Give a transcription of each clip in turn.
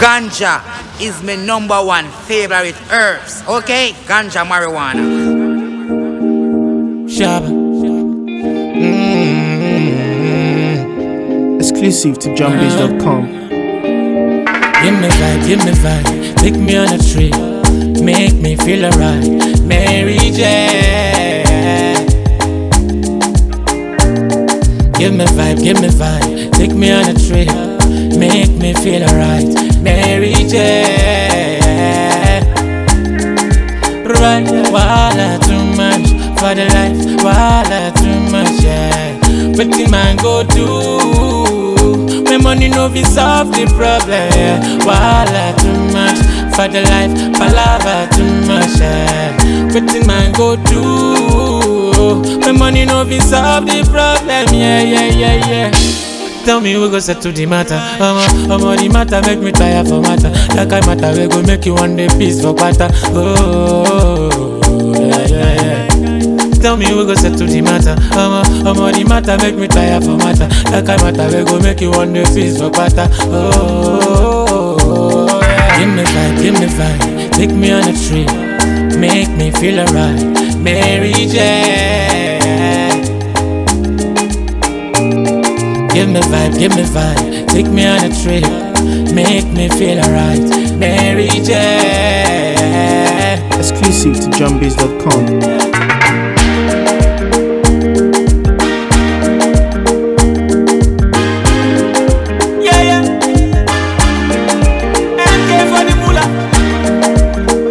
Ganja is my number one favorite herbs. Okay? Ganja marijuana. Shabba. Exclusive to JohnBiz.com. Give me vibe, give me vibe. Take me on a trip. Make me feel alright. Mary J. Give me vibe, give me vibe. Take me on a trip. Make me feel alright. Mary J. Right, wala too much for the life, wala too much, yeah. But the man go do when money no be solve the problem, yeah. Wala too much for the life, palava too much, yeah. But the man go do when money no be solve the problem, yeah, yeah, yeah, yeah. Tell me we go settle the matter. Omo, omo the matter make me tire for matter. That kind matter we go make you one day peace for quarter. Oh, yeah, yeah, yeah. Tell me we go settle the matter. Omo, omo the matter make me tire for matter. That kind matter we go make you one day peace for quarter. Oh, yeah. Give me vibe, give me vibe. Take me on a trip. Make me feel alright. Mary J. Give me vibe, give me vibe. Take me on a trip. Make me feel alright. Mary J. Exclusive to JohnBiz.com. Yeah, yeah. MK for the moolah.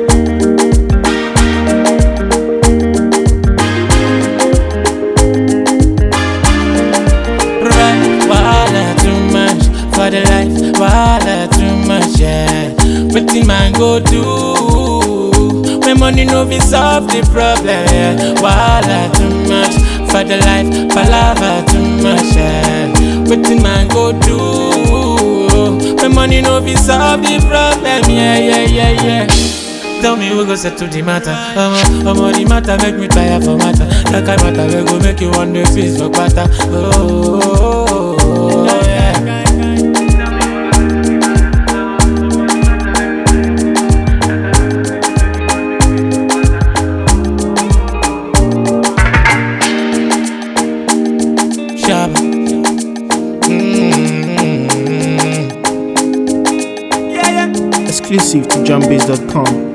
Right, wala too much for the life, wala too much, yeah. What the man go do when money no be solve the problem, yeah. Wala too much for the life, palava too much, yeah. What the man go do when money no be solve the problem, yeah, yeah, yeah, yeah. Tell me we go settle the matter. Omo, omo the matter make me tire for matter. That kind matter we go make you one day feast for quarter. Oh, yeah. Shabba. Mm. Yeah, yeah. Exclusive to JohnBiz.com.